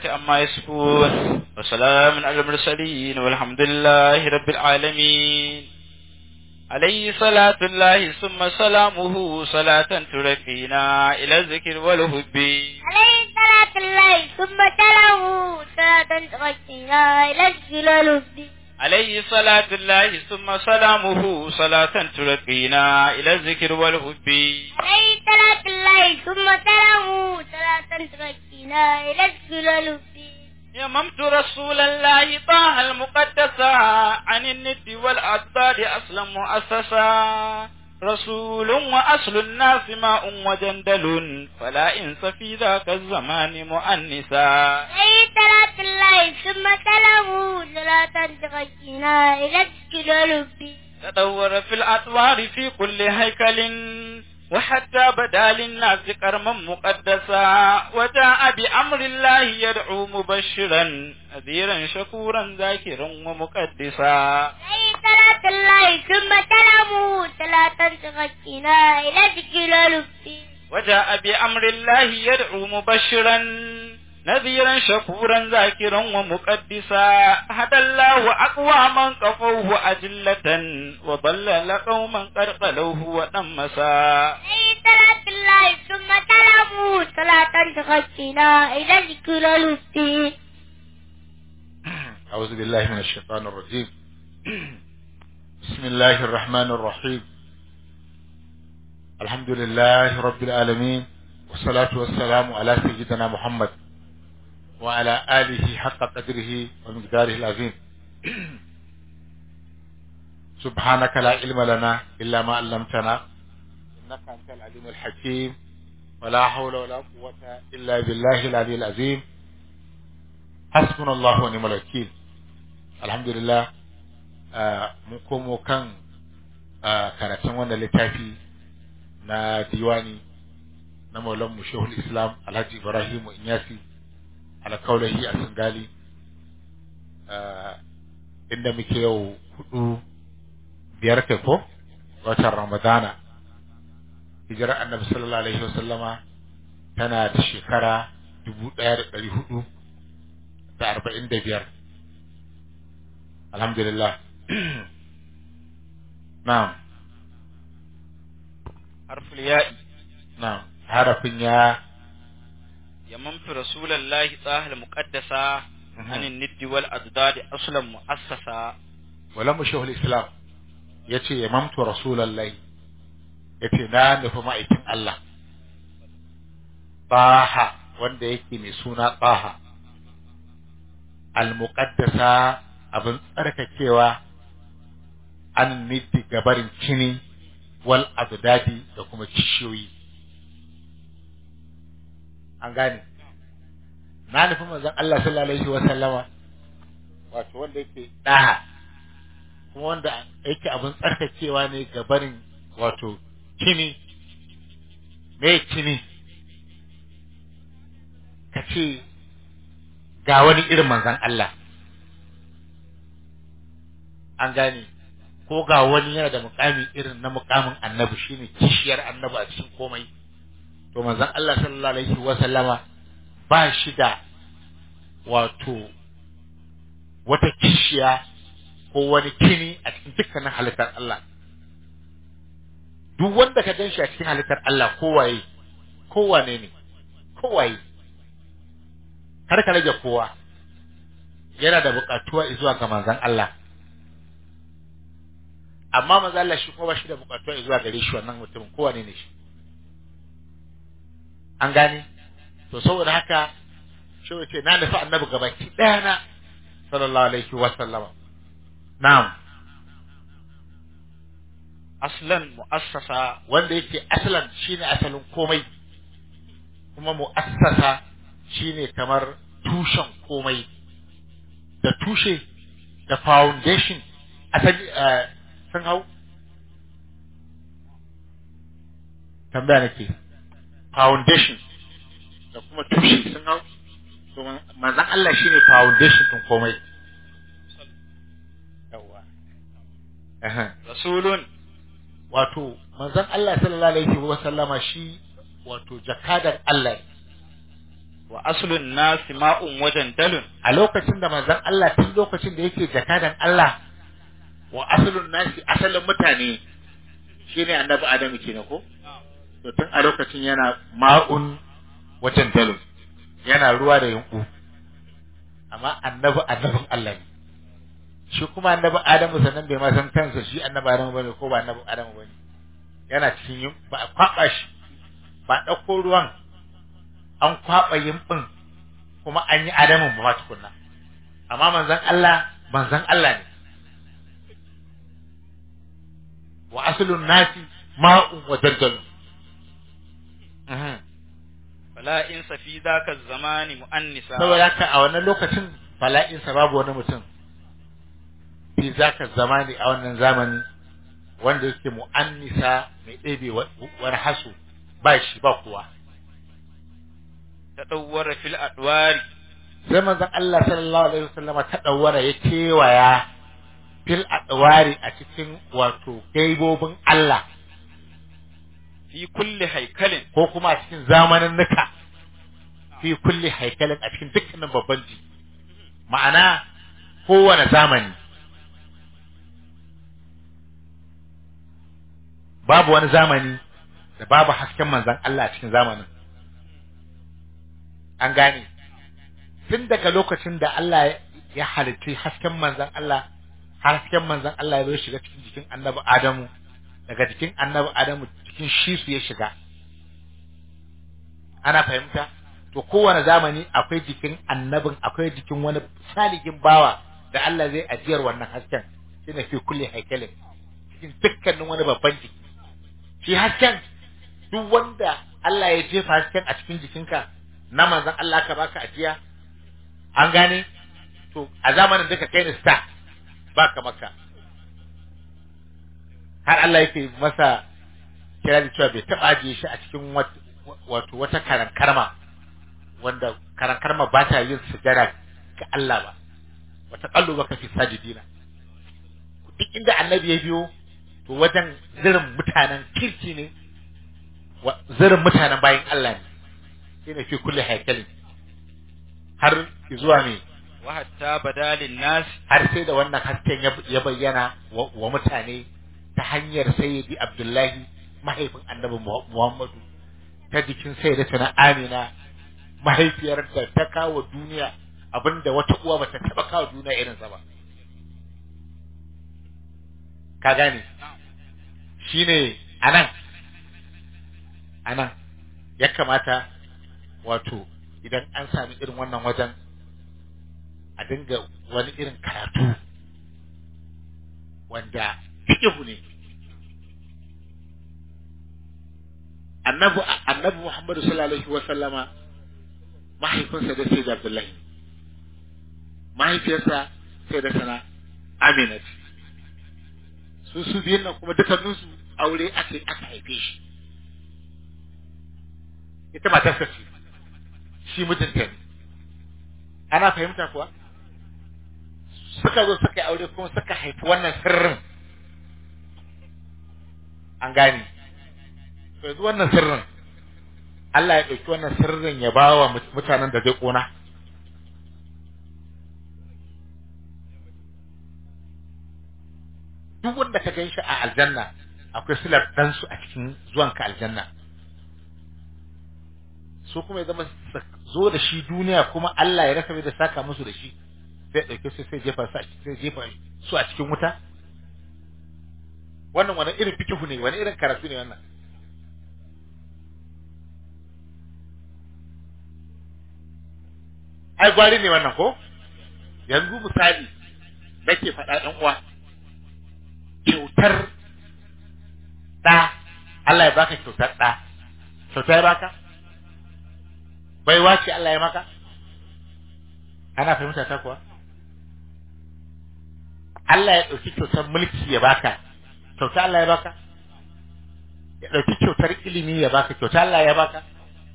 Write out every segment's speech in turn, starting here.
عما يصفون وسلام على المرسلين والحمد لله رب العالمين عليه صلاة الله ثم سلامه صلاة ترقينا إلى الذكر والحب عليه صلاة الله ثم سلامه صلاة تغشينا إلى الجلال الدين عليه صلاة الله ثم سلامه صلاة ترقينا إلى الذكر والحب عليه صلاة الله ثم سلامه صلاة تغشينا إلى الجلال الدين يممت رسول الله طه المقدسة عن الند والأضداد أصلا مؤسسا رسول وأصل الناس ماء وجندل فلا إنس في ذاك الزمان مؤنسا عليه صلاة الله ثم سلامه صلاة تغشينا إلى الجلال الدين تدور في الأطوار في كل هيكل وحتى بدا للناس كرما مقدسا وجاء بأمر الله يدعو مبشرا نذيرا شكورا ذاكرا ومقدسا عليه صلاة الله ثم سلامه صلاة تغشينا إلى الجلال الدين وجاء بأمر الله يدعو مبشرا نذيرا شكورا ذاكرا ومقدسا هدى الله أقواما كفوه أجلة وضلل قوما قد قلوه ونمسا عليه صلاة الله ثم سلامه صلاة تغشينا إلى الجلال الدين أعوذ بالله من الشيطان الرجيم بسم الله الرحمن الرحيم الحمد لله رب العالمين والصلاة والسلام على سيدنا محمد وعلى آله حق قدره ومقداره العظيم سبحانك لا علم لنا إلا ما علمتنا إنك أنت العليم الحكيم ولا حول ولا قوة إلا بالله العلي العظيم حسبنا الله ونعم الوكيل الحمد لله mun komo kan karatun wannan littafi na diwani na maulan mu shehul islam alhaji ibrahim inyasi alkaulahi a singali inda muke yau hudu biyar kai ko watan ramadana hijirar annabi sallallahu alaihi wasallama tana da shekara dubu ɗaya da ɗari hudu da arba'in da biyar alhamdulillah na'am حرف الياء na'am harafin ya يممت رسول الله طه المقدسة عن الند والأضداد أصلا مؤسسا wala mu shehul islam ya ce ya mamtu rasulallahi ya ce na nufi ma'aikin Allah Baha wanda yake mai suna Baha al-muqaddasa abin tsarkakewa an niddi gabarin kini wal abdadi da kuma kishiyoyi an gane na nufi manzon Allah sallallahu alaihi wa sallama wato wanda yake daha kuma wanda yake abin tsarkakewa ne gabarin wato kini me kini ka ce ga wani irin manzon Allah an gane ko ga wani yana da mukami irin na mukamin annabi shine kishiyar annabi a cikin komai to manzon Allah sallallahu alaihi wa sallama ba shi da wato wata kishiya ko wani kini a cikin dukkanin halittar Allah duk wanda ka gan shi a cikin halittar Allah kowaye kowane ne kowaye har ka rage kowa yana da buƙatuwa zuwa ga manzon Allah amma manzon Allah shi kuma ba shi da buƙatuwa zuwa gare shi wannan mutumin kowane ne shi an gane to saboda haka shi ce na nufi annabi gabaki ɗaya na sallallahu alaihi wa sallama na'am aslan mu'assasa wanda yake asalan shine asalin komai kuma mu'assasa shine kamar tushen komai da tushe da foundation asali sun hau tambaya nake foundation da kuma tushe sun hau to manzon Allah shine foundation din komai yawa rasulun wato manzon Allah sallallahu alaihi wa sallama shi wato jakadan Allah ne wa aslun nasi ma'un wajen dalun a lokacin da manzon Allah tun lokacin da yake jakadan Allah wa asalin nasi asalin mutane shine annabi Adamu kenan ko to tun a lokacin yana ma'un wajen dalun yana ruwa da yunku amma annabi annabin Allah ne shi kuma annabi Adamu sannan bai ma san kansa shi annabi Adamu bane ko ba annabi Adamu bane yana cikin yin ba a kwaba shi ba a ɗauko ruwan an kwaba yimbin kuma an yi Adamun ba ma tukunna amma manzon Allah manzon Allah ne wa aslun nasi ma'un wa daljal fala in safi zaka zamani mu'annisa saboda haka a wannan lokacin bala'insa babu wani mutum fi zaka zamani a wannan zamani wanda yake mu'annisa mai ɗebe wa- wani hasu ba shi ba kuwa tadawwara fil adwari sai manzon Allah sallallahu alaihi wasallama ta dawara ya kewaya fil adwari a cikin wato gaibobin Allah fi kulli haikalin ko kuma a cikin zamanin nuka fi kulli haikalin a cikin dukkanin babban ji ma'ana kowane zamani babu wani zamani da babu hasken manzan Allah a cikin zamanin an gane tun daga lokacin da Allah ya halitti hasken manzan Allah hasken manzan Allah ya zo shiga cikin jikin annabi Adamu daga jikin annabi Adamu cikin shi su ya shiga ana fahimta to kowane zamani akwai jikin annabin akwai jikin wani salihin bawa da Allah zai ajiyar wannan hasken shine fi kulli haikalin cikin dukkanin wani babban jiki shi hasken duk wanda Allah ya jefa hasken a cikin jikinka na manzon Allah ka baka ajiya an gane to a zamanin da ka kai ni star baka maka har Allah yake masa kira da cewa bai taɓa ajiye shi a cikin wato wata karankarma wanda karankarma ba ta yin sujada ga Allah ba wata kallo baka fi sajidina duk inda annabi ya biyo to wajen zirin mutanen kirki ne zirin mutanen bayan Allah ne shi ne fi kulle haikalin har zuwa ne wa hatta badalin nas har sai da wannan hasken ya bayyana wa mutane ta hanyar sayyidi abdullahi mahaifin annabi muhammadu ta jikin sayyidata na amina mahaifiyar da ta kawo duniya abinda wata uwa bata taba kawo duniya irinsa ba ka gane shine anan anan ya kamata wato idan an sami irin wannan wajen a dinga wani irin karatu wanda fiƙihu ne annabi annabi Muhammadu sallallahu alaihi wa sallama mahaifinsa da sai da Abdullahi mahaifiyarsa sai da sana Amina su su biyun nan kuma dukkaninsu aure aka aka haife shi ita matarsa ce shi mijinta ne ana fahimta kuwa suka zo suka yi aure kuma suka haifi wannan sirrin an gane to yanzu wannan sirrin Allah ya ɗauki wannan sirrin ya ba wa mutanen da zai ƙona duk wanda ka gan shi a aljanna akwai silar ɗansu a cikin zuwanka aljanna su kuma ya zama zo da shi duniya kuma Allah ya rasa da saka musu da shi sai ɗauke su sai jefa su a sai jefa su a cikin wuta wannan wani irin fikihu ne wani irin karatu ne wannan ai gwari ne wannan ko yanzu misali nake faɗa ɗan uwa kyautar ɗa Allah ya baka kyautar ɗa kyauta ya baka baiwa ce Allah ya maka ana fahimta ta kuwa Allah ya ɗauki kyautar mulki ya baka kyauta Allah ya baka ya ɗauki kyautar ilimi ya baka kyauta Allah ya baka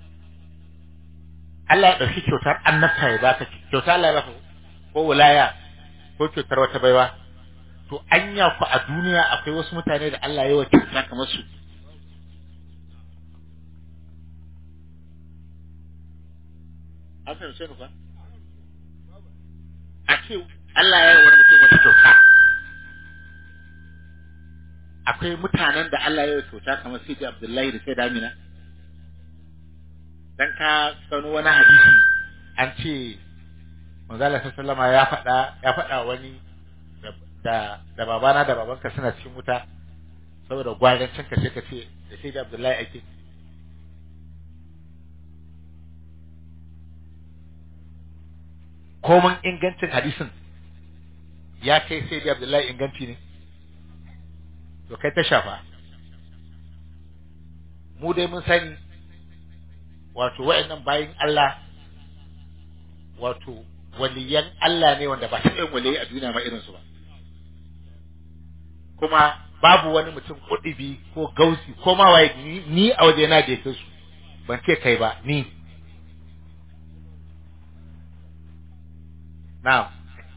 Allah ya ɗauki kyautar annabta ya baka kyauta Allah ya baka ko wilaya ko kyautar wata baiwa to anya ku a duniya akwai wasu mutane da Allah ya yi wa kyauta kamar su an fahimce ni ba a ce Allah ya yi wani mutum wata kyauta akwai mutanen da Allah ya yi kyauta kamar Sidi Abdullahi da Sayyid Amina dan ka sano wani hadisi an ce manzala sallama ya faɗa ya faɗa wani da da babana da babanka suna cikin wuta saboda gwaran can ka sai ka ce da Sayyid Abdullahi ake komin ingancin hadisin ya kai sai da Abdullahi inganci ne to kai ta shafa mu dai mun sani wato wayannan bayin Allah wato waliyan Allah ne wanda ba ta yin waliyi a duniya ma irinsu ba kuma babu wani mutum kudibi ko gausi ko ma waye ni, ni a waje na da yake su ban ce kai ba ni na'am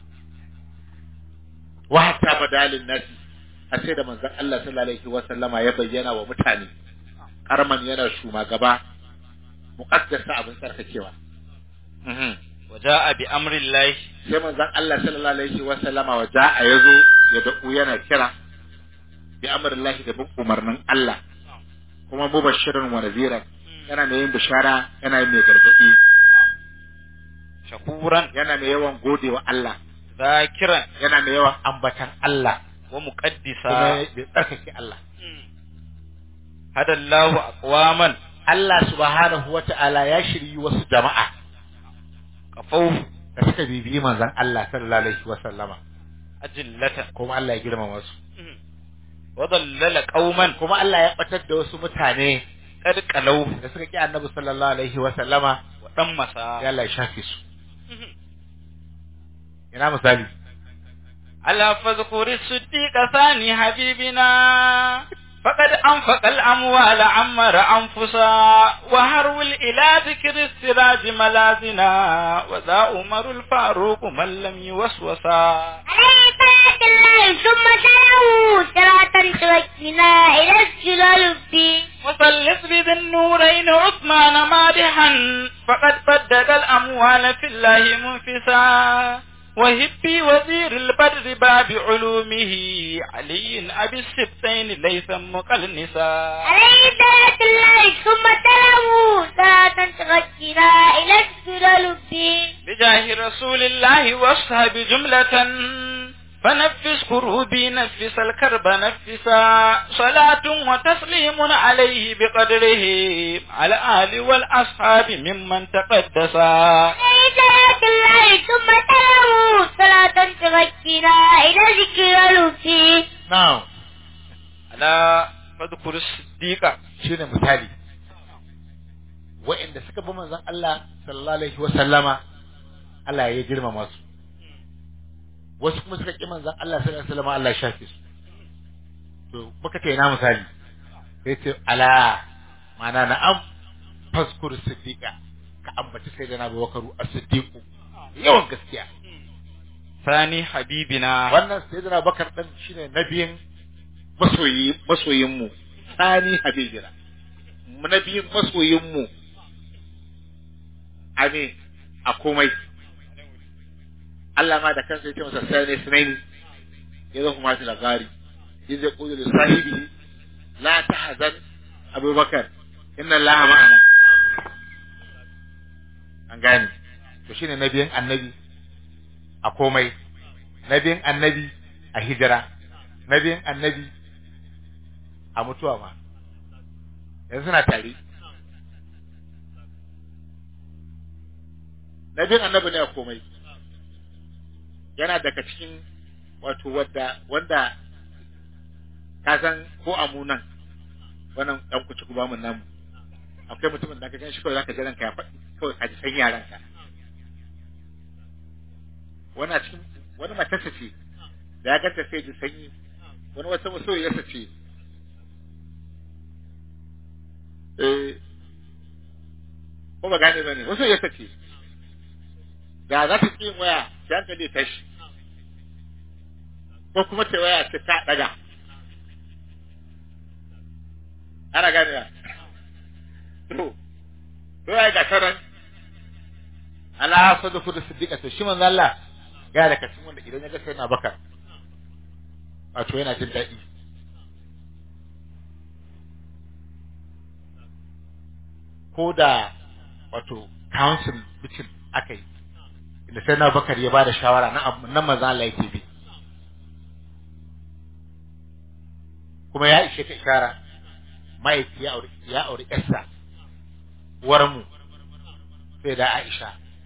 wa hatta badalin nasi a sai da manzon Allah sallallahu alaihi wa sallama ya bayyana wa mutane karman yana shumagaba muqaddasa abin sarkakewa mhm waja'a bi amrillahi sai manzon Allah sallallahu alaihi wa sallama wa ja'a yazo ya da'u yana kira bi amrillahi da bin umarnin Allah kuma mubashirin wa nadhiran yana mai yin bishara yana yin mai gargadi shakuran yana mai yawan godewa Allah zakiran yana mai yawan ambatan Allah wa muqaddisa kuma bai tsarkake Allah hadallahu aqwaman Allah subhanahu wata'ala ya shiryi wasu jama'a qafau da suka bibiyi manzon Allah sallallahu alaihi wa sallama ajillatan kuma Allah ya girmama su wa dallala qauman kuma Allah ya batar da wasu mutane qad qalau da suka ki Annabi sallallahu alaihi wa sallama wa dan masa ya Allah ya shafe su ina misali ألا فاذكر الصديق ثاني حبيبنا فقد أنفق الأموال عمر أنفسا وهرول إلى ذكر السراج ملازنا وذا عمر الفاروق من لم يوسوسا عليه صلاة الله ثم سلامه صلاة توجهنا إلى الجلال الدين وثلث بذي النورين عثمان مادحا فقد بدد الأموال في الله منفسا وهبي وزير البدر باب علومه علي أبي السبتين ليس مقلنسا عليه صلاة الله ثم سلامه صلاة توجهنا إلى الجلال الدين بجاه رسول الله واصحاب جملة فنفس كروبي نفس الكرب نفسا صلاة وتسليم عليه بقدره على آل والأصحاب ممن تقدسا عليه صلاة الله ثم سلامه صلاة توجهنا إلى الجلال الدين na'am على فذكر الصديق shine misali wa'inda suka bi manzon Allah sallallahu alaihi wa sallama Allah ya girmama su wasu kuma suka ki manzon Allah sallallahu alaihi wa sallama Allah ya shafe su to muka ce ina misali sai ce ala ma'ana na'am faskur siddiqa ka ambaci sai da na Abubakar as-siddiqu yawan gaskiya ثاني حبيبنا wannan sai da Abubakar dan shine nabiyin masoyi masoyin mu sani habibina nabiyin masoyin mu ame a komai Allah ma da kansa ya ce masa sai ne sunaini ya zo kuma shi labari ya zai kudu da sahibi la tahzan abubakar inna allaha ma'ana an gane to shine nabiyin annabi a komai nabiyin annabi a hijira nabiyin annabi a mutuwa ma yanzu suna tare nabiyin annabi ne a komai yana daga cikin wato wadda wanda ka san ko amunan wannan dan kuci ku bamu namu akwai mutumin da ka gan shi kawai zaka ji ranka ya faɗi kawai ka ji san yaranka wani a cikin wani matarsa ce da ya ganta sai ji sanyi wani wata masoyiyarsa ce eh ko ba gane ba ne masoyiyarsa ce da za ta ƙi yin waya sai hankali ya tashi ko kuma ta waya ta ta daga ana gane ya to to ya ga taran ala sadafu da siddiqa to shi manzo Allah ya da kacin wanda idan ya ga sai na bakar wato yana jin daɗi ko da wato council meeting aka yi da sai na bakar ya bada shawara na nan manzo Allah yake bi kuma ya ishe ka ishara mahaifi ya auri ya auri ƴarsa uwar mu sai da Aisha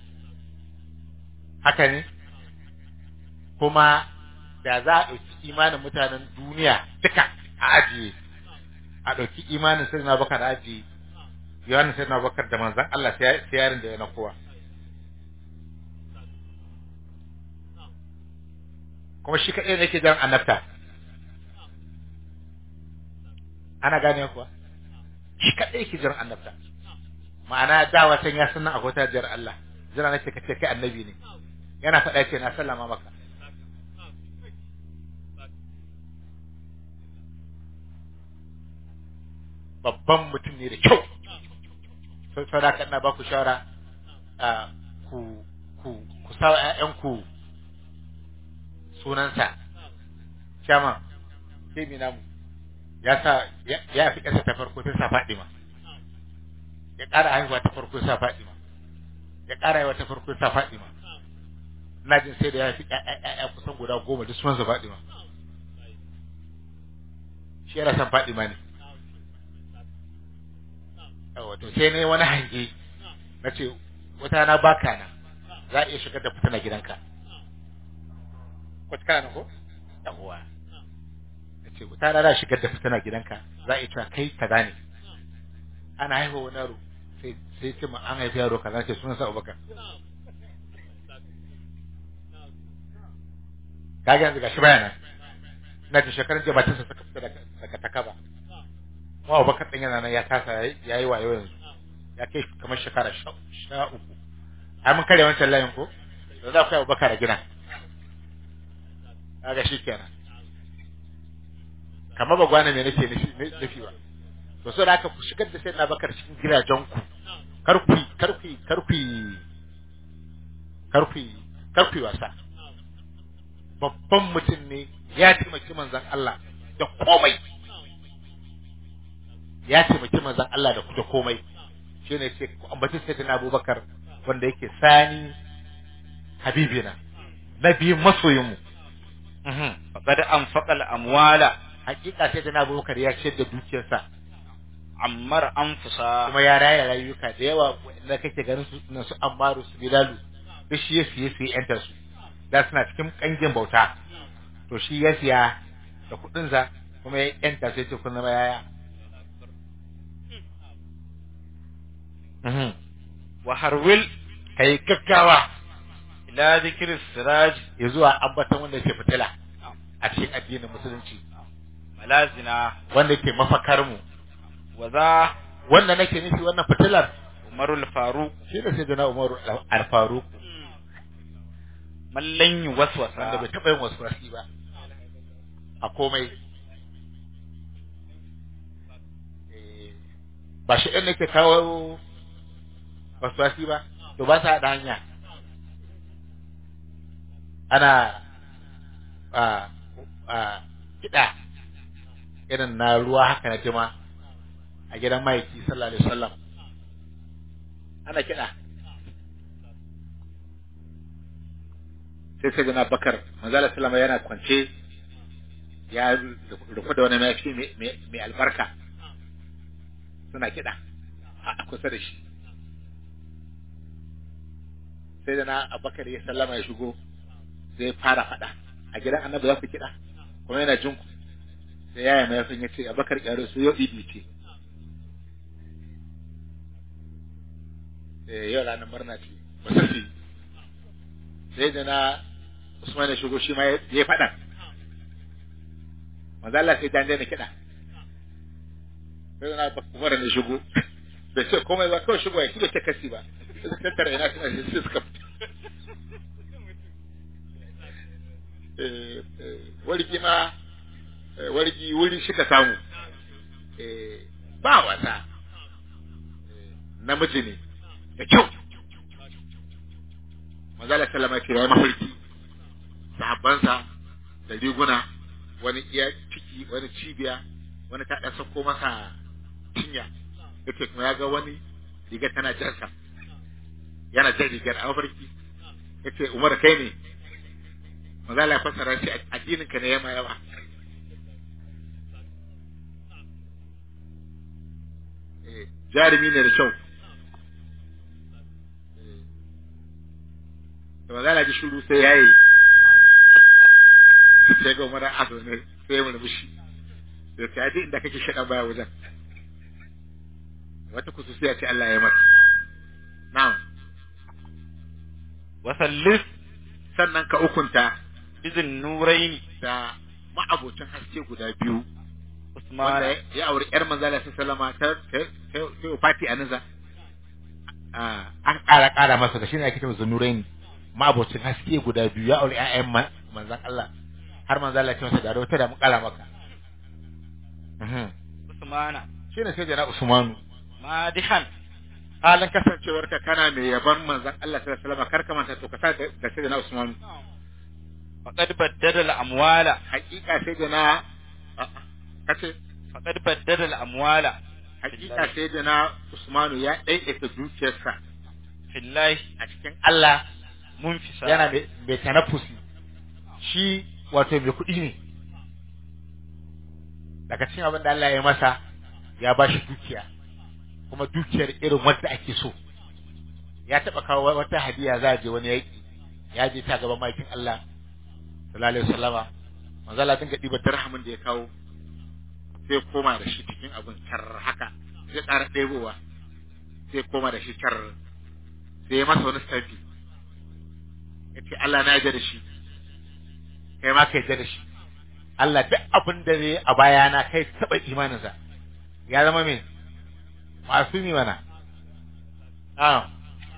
haka ne kuma da za a ɗauki imanin mutanen duniya duka a ajiye a ɗauki imanin sai na bakar ajiye yawan sai na bakar da manzan Allah sai yarin da ya na kowa kuma shi kaɗai ne ke jan annabta ana gane kuwa shi kaɗai ke jan annabta ma'ana da watan ya sanar a wata jar Allah jira nake kace kai annabi ne yana faɗa ce na sallama maka babban mutum ne da kyau sai sadaka ina ba ku shawara a ku ku ku sa ƴaƴanku sunansa shama sai mi namu ya sa ya fi ƙasa ta farko ta sa Fadima ya ƙara haihuwa ta farko sa Fadima ya ƙara haihuwa ta farko sa Fadima ina jin sai da ya fi ƴaƴa kusan guda goma duk sunansa Fadima shi yana son Fadima ne wato sai ne wani hange na ce wata na baka na za a iya shigar da fitina gidanka wata kana ko yawwa na ce wata na za shigar da fitina gidanka za a iya cewa kai ka gane ana haihuwa wani yaro sai sai ce ma an haifi yaro kaza ce sunan sa Abubakar kaga yanzu gashi bayana na ji shekarun jiya batinsa suka fita daga takaba kuma Abubakar din yana nan ya kasa ya yi wayo yanzu ya kai kamar shekara sha uku ai mun kare wancan layin ko da za ku yi Abubakar a gina kaga shi kenan kamar ba gwana me nake nufi ba to sai haka ku shigar da sayyidina Abubakar cikin gidajen ku kar ku kar ku kar ku kar ku kar ku wasa babban mutum ne ya taimaki manzon Allah da komai ya taimaki manzon Allah da da komai shine ce ku ambaci sayyidina Abubakar wanda yake sani habibina nabiyin masoyin mu faqad anfaqa al-amwala hakika sayyidina Abubakar ya ce da dukiyarsa ammar anfusa kuma ya raya rayuka da yawa wanda kake ganin su na su Ammaru su Bilalu duk shi ya siye su yanta su da suna cikin kangin bauta to shi ya siya da kuɗin sa kuma ya yanta sai ce kun zama yaya wa harwil kai gaggawa ila dhikri siraj ya zuwa ambatan wanda ke fitila a cikin addinin musulunci malazina wanda ke mafakar mu wa za wanda nake nufi wannan fitilar umarul faruq shi da sai da Umar al-Faruq mallan wanda waswasa bai taɓa yin wasu wasi ba a komai Eh, ba shi ɗan nake kawo wasu wasi ba to ba sa haɗa hanya ana a a kiɗa irin na ruwa haka na jima a gidan mahaifi sallallahu alaihi wasallam ana kiɗa sai sai gana bakar manzala sallama yana kwance ya rufe da wani mafi mai albarka suna kiɗa a kusa da shi sai da na abakar ya sallama ya shigo sai fara faɗa a gidan annabi za ku kiɗa kuma yana jin ku sai yaya mai ya ce abakar ƙyaro su yau idi ce eh yau ranar murna ce wasafi sai da na Usman ya shigo shi ma ya yi faɗan manzo Allah sai dan daina kiɗa sai da na Umar ne shigo bai ce komai ba kawai shigo ya kiɗa ta kasi ba sai suka tattara ina suna shi sai suka fita eh eh wargi ma eh, wargi wuri shi ka samu eh ba wasa eh, namiji ne da kyau manzala sallama ce yayi mafarki sahabbansa da riguna wani iya ciki wani cibiya wani ta dan sako masa cinya yace kuma ya ga wani riga tana jarsa yana jan rigar a mafarki yace Umar kai ne manzala ya fassara shi addinin ka ne yama yawa Eh, jarumi ne da kyau da ba za a ji shuru sai ya yi sai ga umar aso ne sai mu rubushi da ta ji inda kake shaɗan baya wajen wata kususiya ce Allah ya mata na'am wasallis sannan ka ukunta izin nuraini da ma'abocin haske guda biyu wanda usmana ya auri yar manzala ta salama ta ta ta fati a niza an ƙara ƙara masa da shi ne ake cewa zunuraini ma'abocin haske guda biyu ya auri ƴaƴan ma- manzan Allah har manzan Allah ya ce masa da wata da mu ƙara maka Mhm. usmana shi ne sai jana Usmanu madihan halin kasancewar ka kana mai yaban manzan Allah sallallahu alaihi wasallam kar ka manta to ka sa da da sai jana Usmanu faqad baddala al-amwala hakika sai jana kace faqad baddala al-amwala hakika sai jana Usmanu ya daidaita dukiyarsa fillahi a cikin Allah munfisa yana mai mai tanafusi shi wato mai kuɗi ne daga cikin abin da Allah ya masa ya ba shi dukiya kuma dukiyar irin wanda ake so ya taɓa kawo wata hadiya za a je wani yaƙi ya je ta gaban makin Allah sallallahu alaihi wasallama manzo Allah dinga ɗiba dirhamin da ya kawo sai koma da shi cikin abin tar haka sai ƙara ɗebowa sai koma da shi tar sai ya masa wani stafi ya ce Allah na yarda da shi kai ma ka yarda da shi Allah duk abin da zai a bayana kai taɓa imaninsa ya zama me masu mi mana ah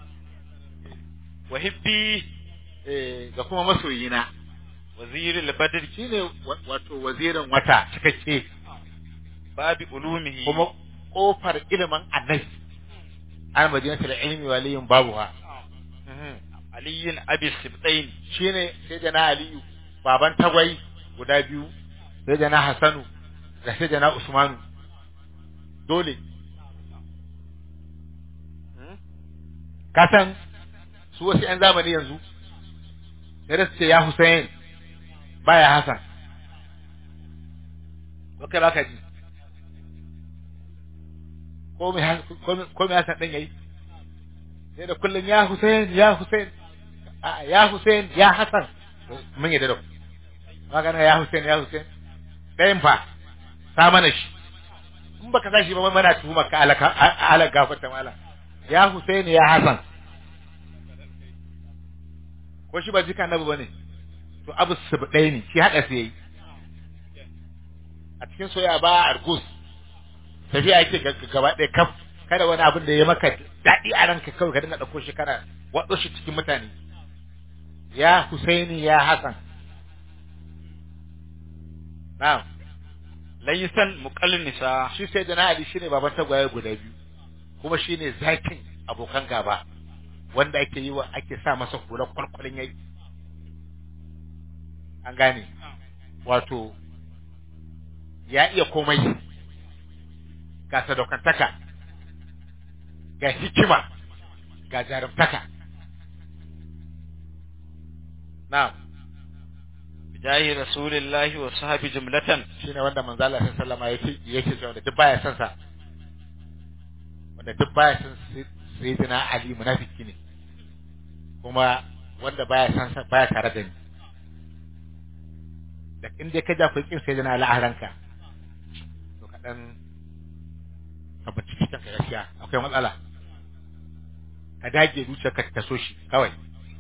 wa hibbi eh ga kuma masoyina waziril badr shine wa- wato wazirin wata cikakke babi ulumihi kuma kofar ilimin annabi an madinatul ilmi waliyin babuha aliyin abi sibtain shine sai da na aliyu baban tagwai guda biyu sai da na hasanu da sai da na usmanu dole kasan su wasu yan zamani yanzu sai da su ce ya Hussein baya Hassan ko kai baka ji ko mai Has- ko mai- ko mai Hassan din yayi sai da kullum ya Hussein ya Hussein a ya Hussein ya Hassan mun yi da dau magana ya Hussein ya Hussein ɗayan fa sa mana shi in baka sa shi ba mana tuhumar ka alaka alaka gafarta mala ya Hussein ya Hassan ko shi ba jika annabi bane to abu ɗaya ne shi haɗa su yayi a cikin soyayya ba argus tafiya yake ga- ga- gaba ɗaya kaf kada wani abin da ya maka daɗi a ranka kawai ka dinga ɗauko shi kana waɗo shi cikin mutane ya Husaini ya Hassan na'am laysan muqallisa shi sai da na Ali shine baban tagwaye guda biyu kuma shine zakin abokan gaba wanda ake yi wa ake sa masa hular kwalkwalin yayi an gane wato ya iya komai ga sadaukantaka ga hikima ga jarumtaka na'am bijahi rasulillahi wa sahabi jumlatan shine wanda manzo Allah sallallahu alaihi wasallam yake yake cewa da duk baya son sa wanda duk baya son sayyidina Ali munafiki ne kuma wanda baya son sa baya tare da ni da in dai ka ja ku kin sayyidina Ali a ranka to ka dan ka bacci cikin ka gaskiya akwai matsala ka dage zuciyarka ta so shi kawai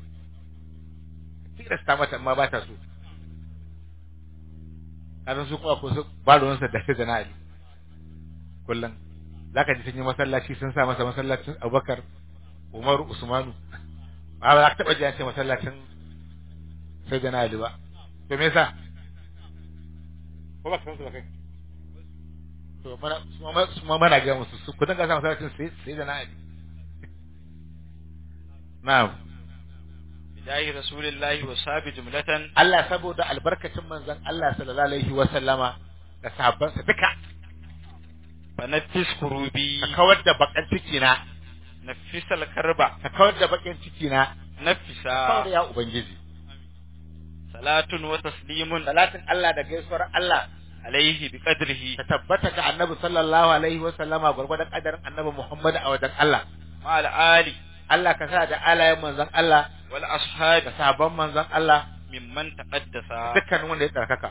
tilasta mata amma ba ta so kasan su kuma ko su ba ruwansa da sai Ali kullum zaka ji sun yi masallaci sun sa masa masallacin Abubakar Umaru Usmanu ba ba za ka taba ji an ce masallacin sai da Ali ba to me yasa ko ba ka san su ba kai to mana su ma su ma mana ga musu su kudin ga sa masallacin sai sai da Ali na'am jahi rasulillahi wa sabi jumlatan Allah saboda albarkacin manzon Allah sallallahu alaihi wa sallama da sahabbansa duka fa nafis kurubi ka kawar da bakan ciki na nafisal karba ka kawar da bakin ciki na nafisa kawar ya ubangiji salatun wa taslimun salatin Allah da gaisuwar Allah alaihi bi qadrihi ta tabbata ga annabi sallallahu alaihi wa sallama gurgurdan kadarin annabi Muhammad a wajen Allah ma al ali Allah ka sa da alayen manzon Allah wal da ashabi sabon manzon Allah mimman taqaddasa dukkan wanda ya tsarkaka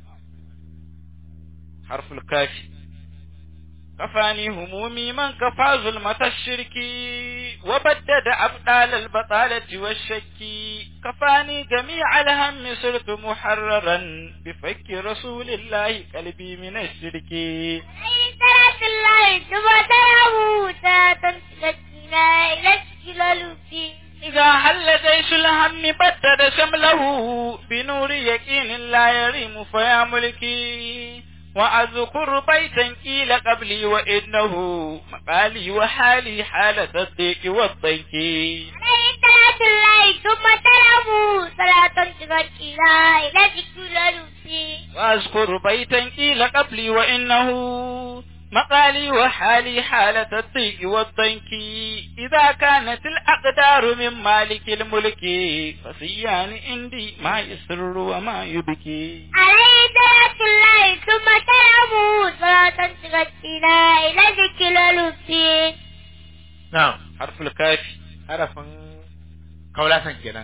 حرف الكاف كفاني همومي من كفى ظلمة الشرك وبدد أبطال البطالة والشك كفاني جميع الهم صرت محررا بفك رسول الله قلبي من الشرك عليه صلاة الله ثم سلامه صلاة تزكينا إلى الجلال فيه إذا حل جيش الهم بدد شمله بنور يقين لا يريم فيا ملكي وأذكر بيتا قيل قبلي وإنه مقالي وحالي حالة الضيق والضيق عليه صلاة الله ثم سلامه صلاة تزكينا إلى الجلال فيه وأذكر بيتا قيل قبلي وإنه مقالي وحالي حالة الضيق والضيق إذا كانت الأقدار من مالك الملك فسيان عندي ما يسر وما يبكي عليه صلاة الله ثم سلامه صلاة تزكينا إلى الجلال فيه na'am حرف الكاف harafin kaulasan kenan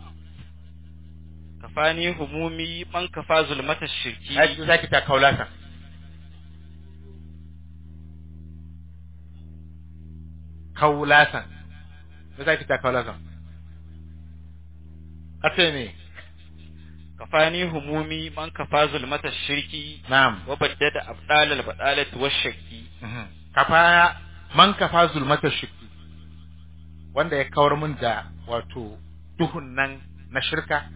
كفاني همومي من كفى ظلمة الشرك ai zaki ta kaulasan kaulasan me zaki ta kaulasan kace ne كفاني همومي من كفى ظلمة الشرك na'am وبدد أبطال البطالة والشك Mhm. kafa man kafa zulmatar shirki wanda ya kawar mun da wato duhun nan na shirka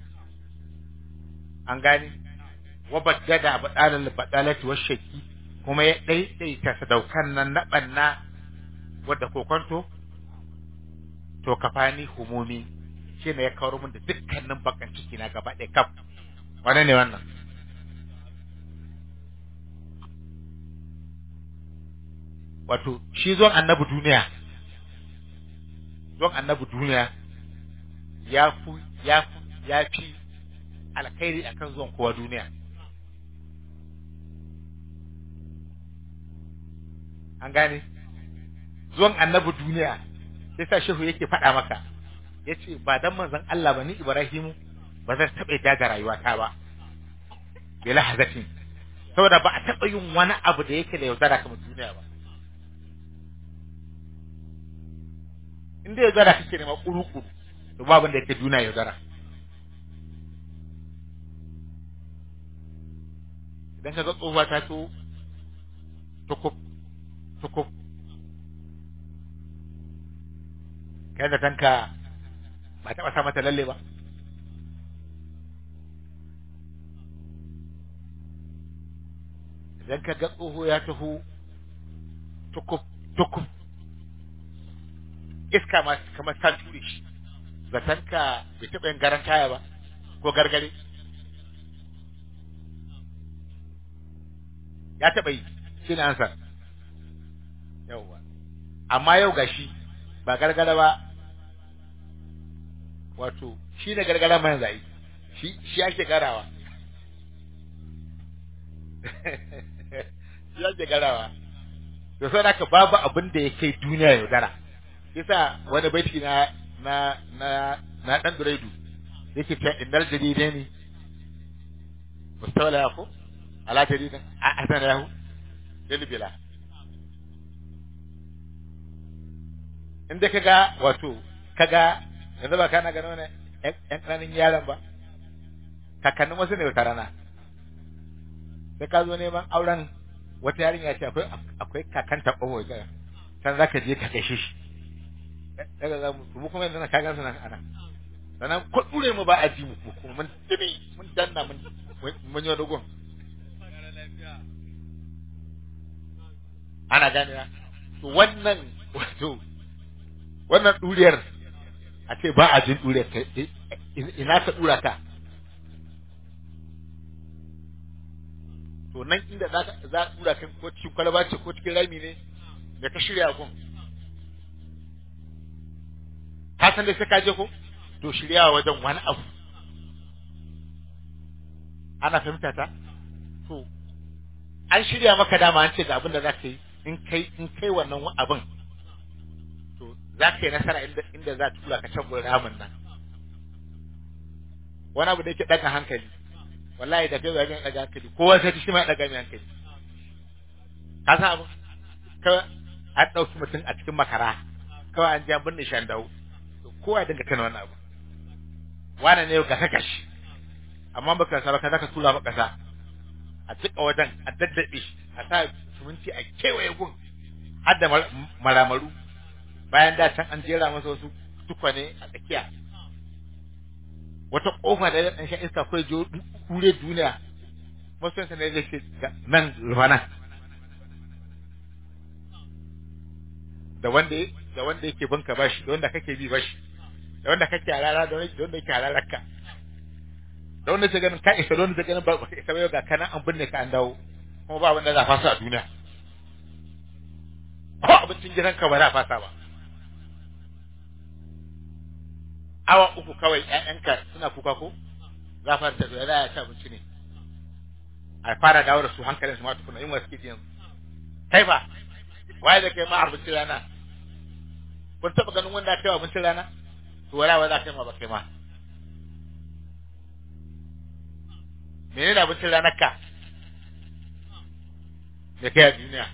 an gane wa baddada badalal badalati wa shirki kuma ya daidaita sadaukan nan na banna wadda kokonto to kafani humumi shine ya kawar mun da dukkanin bakan ciki na gaba ɗaya kaf wane ne wannan wato shi zuwan annabi duniya zuwan annabi duniya ya fi ya fi ya fi alkhairi akan zuwan kowa duniya an gane zuwan annabi duniya sai sa shehu yake faɗa maka ya ce ba dan manzon Allah ba ni Ibrahimu ba zan taɓa yadda ga rayuwata ba bila hazatin saboda ba a taɓa yin wani abu da yake da yaudara kamar duniya ba in dai yaudara kake nema kuru-kuru to babu da yake duniya yaudara idan ka ga tsohuwa ta to tukub tukub kai da tanka ba taɓa sa mata lalle ba idan ka ga tsoho ya taho tukub tukub iska ma kamar ta ture shi zaton ka bai taɓa yin garan taya ba ko gargare ya taɓa yi shi ne ansa yauwa amma yau gashi ba gargara ba wato shi ne gargara mai zai shi shi ake garawa shi ake garawa to sai haka babu abin da ya kai duniya yaudara yasa wani baiti na na na na dan duraidu yake ta innal jadidani mustawla yaku ala jadidin a asana yahu dalbila inda kaga wato kaga yanzu ba kana gano ne yan ƙananin yaran ba kakannin wasu ne wata rana sai ka zo neman auren wata yarinya ce akwai akwai kakanta ɓaho ga san zaka je ka gaishe shi daga za mu mu kuma yanzu na kagan nan ana sannan ko dure mu ba a ji mu kuma mun tibi mun danna mun mun yi dogon ana gane to wannan wato wannan duriyar a ce ba a jin dure ka ina ka dura ka to nan inda za ka za a dura ka ko cikin kwalaba ce ko cikin rami ne da ka shirya gun ka san dai sai ka je ko to shirya wajen wani abu ana fahimta ta to an shirya maka dama an ce ga abin da za ka yi in kai in kai wannan abin to za ka yi nasara inda inda za ta tura ka can gurin ramin nan wani abu da yake daga hankali wallahi da kai wajen daga hankali kowa sai shi ma ya daga mai hankali ka san abu kawai an ɗauki mutum a cikin makara kawai an ja binne shan dawo kowa ya dinga tana wannan abu wane ne ga saka shi amma baka sa baka zaka tura maka sa a tsika wajen a daddabe a sa suminti a kewaye gun har da maramaru bayan da can an jera masa wasu tukwane a tsakiya wata kofa da dan sha iska kai jo kure duniya masoyan sa ne zai ce nan rufana da wanda da wanda yake banka bashi da wanda kake bi bashi da wanda kake alala da wanda yake alalarka da wanda ke ganin ka isa da wanda ke ganin ba ka isa ba ga kana an binne ka an dawo kuma ba wanda za fasa a duniya ko abincin gidan ka ba za fasa ba awa uku kawai ƴaƴanka suna kuka ko za fara ta da ya ci abinci ne a fara dawo da su hankalin su ma tukuna yin wasu kidiyan kai ba waye da kai ma abincin rana kun taɓa ganin wanda kai abincin rana to wala wa za kai ma ba kai ma menene abincin ranar ka da kai a duniya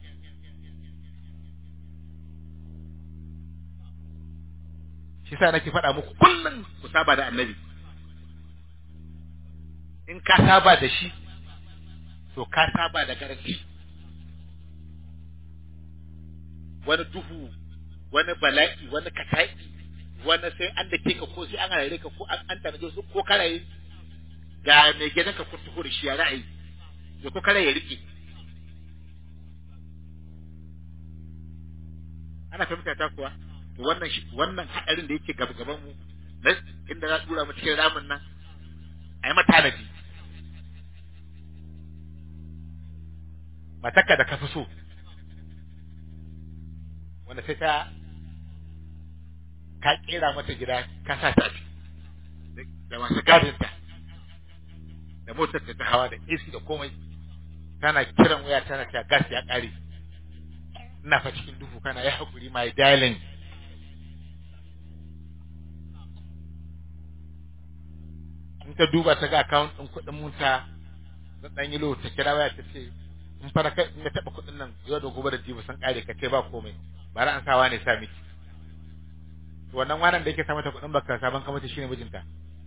shi sa nake faɗa muku kullum ku saba da annabi in ka saba da shi to ka saba da garanti wani duhu wani bala'i wani katai wani sai an da ke ka ko sai an harare ka ko an tanaje su ko karaye ga mai gidan ka kun tuhu da shi ya ra'ayi da ko kare ya rike ana fahimta ta kuwa to wannan shi wannan hadarin da yake gaba gaban mu na inda za dura mu cikin ramin nan ai mata tanadi mataka da kafi so wanda sai ta ka kera mata gida ka sa ta da masu gadinta da motar ta hawa da AC da komai tana kiran waya tana ta gas ya kare ina fa cikin duhu kana ya hakuri my darling in ka duba ta ga account din kuɗin mota da dan yilo ta kira waya ta ce in fara kai in ka taba kuɗin nan yau da gobe da jibi sun kare ka ce ba komai bara an sawa ne sa miki to wannan wannan da yake sa mata kuɗin baka saban kamata shine mijinta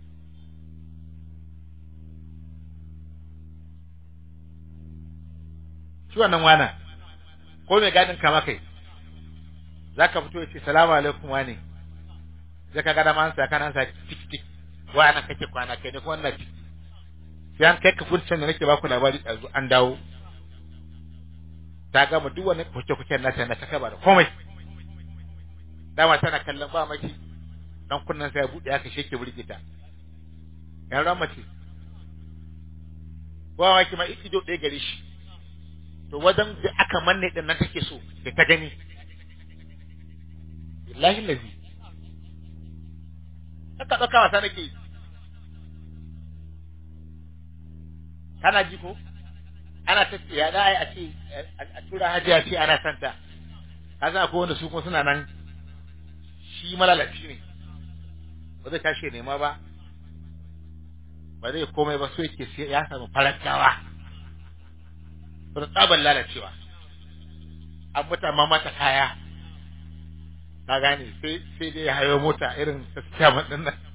shi wannan wana ko mai gadin kama kai za ka fito ya ce salamu alaikum wane zai ka gada man sa kana sa tik tik wa ana kake kwana kai ne kuma wannan tik sai an kai ka furcin da nake baku labari ɗazu an dawo ta gama duk wani kuke-kuken nata na ta kaba da komai dama tana kallon ba maki dan kunnan sai ya buɗe aka sheke burgita yan ran mace ba maki ma ido ɗaya gare shi to wajen da aka manne din nan take so da ta gani billahi lazi aka ɗauka wasa nake kana ji ko ana ta ya da ai a ce a tura hajiya ce ana santa kaza akwai wanda su kuma suna nan shi malalaci ne ba zai tashi nema ba ba zai komai ba so yake sai ya samu farantawa da tsaban lalacewa an mutu amma mata kaya ka gane sai sai dai hayo mota irin ta tsama din nan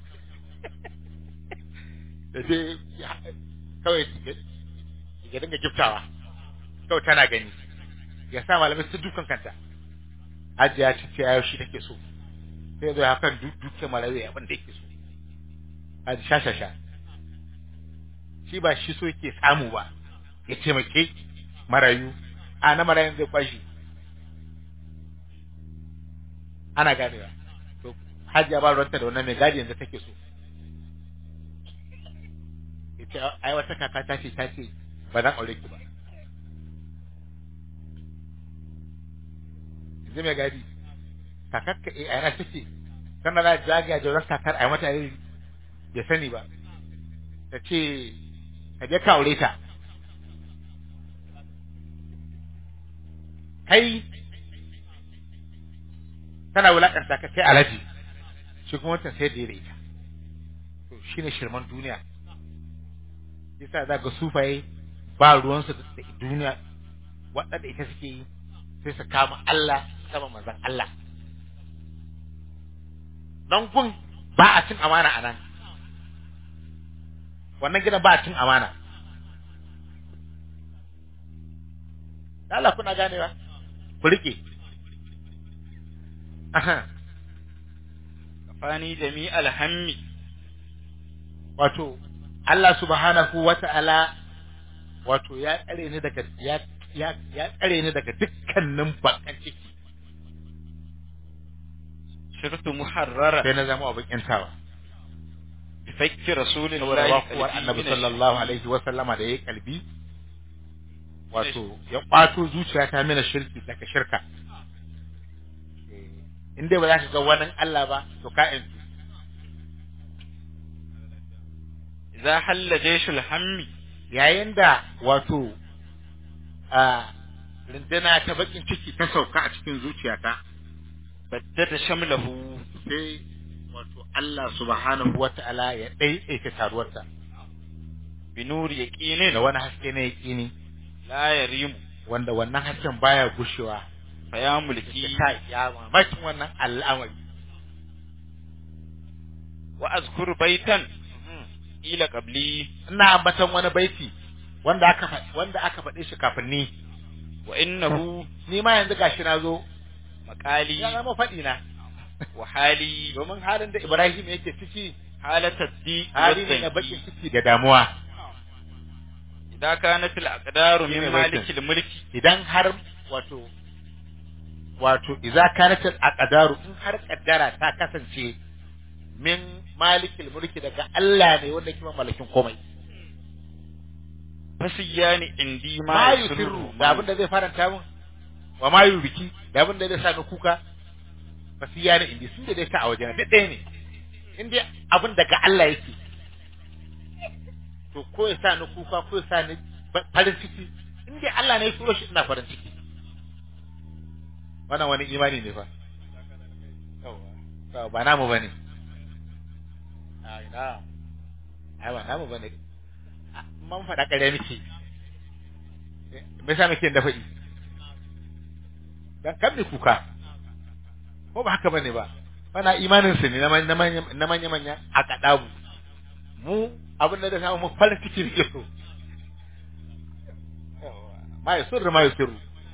da dai kawai ya dinga giftawa kawai tana gani ya sa malamai su dukan kanta ajiya ce ce ayo shi take so sai zo hakan duke marawi abin da yake so a sha sha sha shi ba shi so yake samu ba ya taimake marayu a na marayun zai kwashi ana ganewa to hajiya ba ruwanta da wannan mai gadi yanzu take so ita ai wata kaka ta ce ta ce ba zan aure ki ba yanzu mai gadi kakar ka eh ai na take sannan na zagaya da kakar ai mata yi bai sani ba ta ce ka je ka aure ta kai tana wulakanta ka kai alaji shi kuma wancan sai da ya ita to shine shirman duniya yasa za ga sufaye ba ruwansu da duniya waɗanda ita suke yi sai su kama Allah sama manzon Allah nan gun ba a cin amana a nan wannan gidan ba a cin amana Allah kuna ganewa ku rike aha kafani jami'al hammi wato Allah subhanahu wata'ala wato ya tsare ni daga ya ya ya tsare ni daga dukkanin bakan ciki shirtu muharrara sai na zama abin yantawa fakki saboda rasulillahi wakuwar annabi sallallahu alaihi wa sallama da yayi kalbi wato ya kwato zuciyata mina shirki daga shirka in dai ba za ka ga wani Allah ba to ka yantu idza halla jayshul hammi yayin da wato a rinduna ta bakin ciki ta sauka a cikin zuciyata baddada shamlahu sai wato Allah subhanahu wata'ala ya ɗaiɗaita taruwarta bi nuri yaqinin da wani haske na yaƙini la yarimu wanda wannan hasken baya gushewa fa ya mulki ta ya mamakin wannan al'amari wa azkuru baitan ila qabli ina ambatan wani baiti wanda aka fa- wanda aka faɗe shi kafin ni wa innahu ni ma yanzu gashi na zo maqali ya zama faɗi na wa hali domin halin da Ibrahim yake ciki halata di hali ne na bakin ciki da damuwa idan kanat al aqdaru min Shine baitin. malikil mulki idan har wato wato idza kanat al aqdaru in har kaddara ta kasance min malikil mulki daga Allah ne wanda yake malakin komai fasiyani indi ma ma yusirru yusirru da abin da zai faranta min wa ma yubiki da abin da zai sa ni kuka fasiya ne indi sun da dai ta a wajen duk ɗaya ne in dai abin daga Allah yake to ko ya sa ni kuka ko ya sa ni ba- farin ciki in dai Allah ne ya turo shi ina farin ciki wannan wani imani ne fa Yawwa. ba namu bane ai na ai ba namu bane man faɗa ƙarya miki me yasa muke da faɗi dan kan mi kuka ko ba haka bane ba bana imanin su ne na manya na manya manya a kadabu mu abin da da samu mu farin ciki ne so ma yusur ma yusiru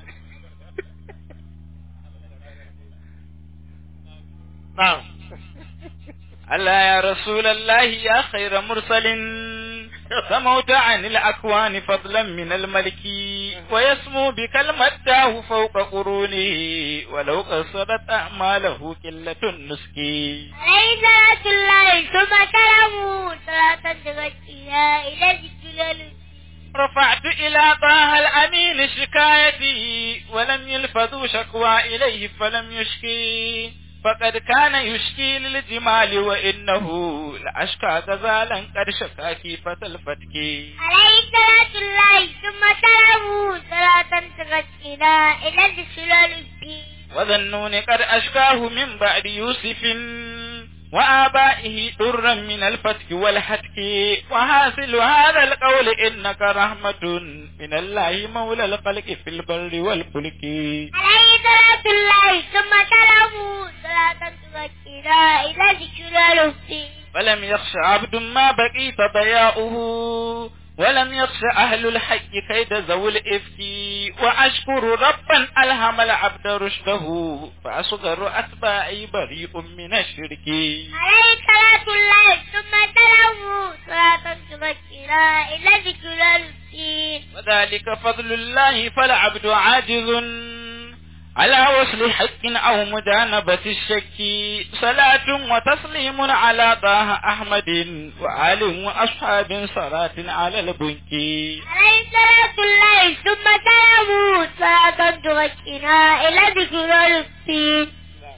na'am ألا يا رسول الله يا خير مرسل سموت عن الأكوان فضلا من الملك ويسمو بك المداه فوق قرونه ولو قصدت أعماله قلة النسك عليه صلاة الله ثم سلامه صلاة تغشيها إلى ذكر رفعت إلى طه الأمين شكايتي ولم يلفظوا شكوى إليه فلم يشكي فقد كان يشكي للجمال وإنه لأشكى غزالا قد شكا كيفة الفتك عليه صلاة الله ثم سلامه صلاة تغشيها إلى ذكر وذنون قد أشكاه من بعد يوسف وآبائه درا من الفتك والحتك وحاصل هذا القول إنك رحمة من الله مولى الخلق في البر والفلك عليه صلاة الله ثم سلامه صلاة تغشيها إلى ذكر فلم يخش عبد ما بقيت ضياؤه ولم يخش أهل الحق كيد ذوي الإفك وأشكر ربا ألهم العبد رشده فأصغر أتباعي بريء من الشرك عليه صلاة الله ثم سلامه صلاة تغشيها إلى ذكر وذلك فضل الله فالعبد عاجز على وصل حق أو مجانبة الشك صلاة وتسليم على طه أحمد وآل وأصحاب صلاة على البنك عليه صلاة الله ثم سلامه صلاة تركنا إلى ذكر الدين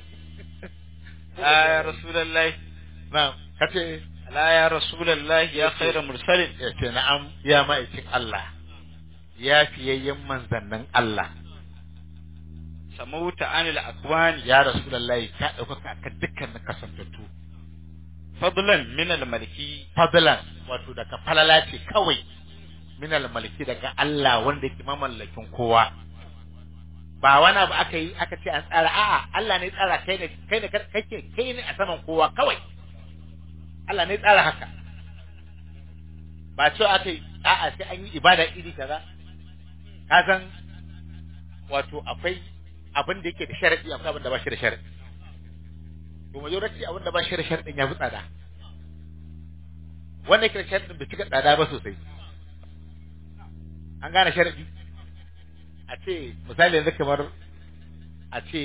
لا يا رسول الله na'am kace لا يا رسول الله يا خير مرسل ya ce na'am ya ma'aikin Allah ya fiyayyen manzannin Allah سموت عن الأكوان ya rasulullahi ka ɗaukaka ka dukkanin kasantattu فضلا من الملكي fadlan wato daga falala ce kawai minal maliki daga Allah wanda yake mamallakin kowa ba wani abu aka yi aka ce an tsara a'a Allah ne tsara kai ne kai ne kake kai ne a saman kowa kawai Allah ne tsara haka ba ce aka yi a'a sai an yi ibada iri kaza ka san wato akwai abin da yake da sharadi akwai abin da ba shi da sharadi to majority abin da ba shi da sharadin ya fi tsada wanda yake da sharadin bai cika tsada ba sosai an gane sharadi a ce misali yanzu kamar a ce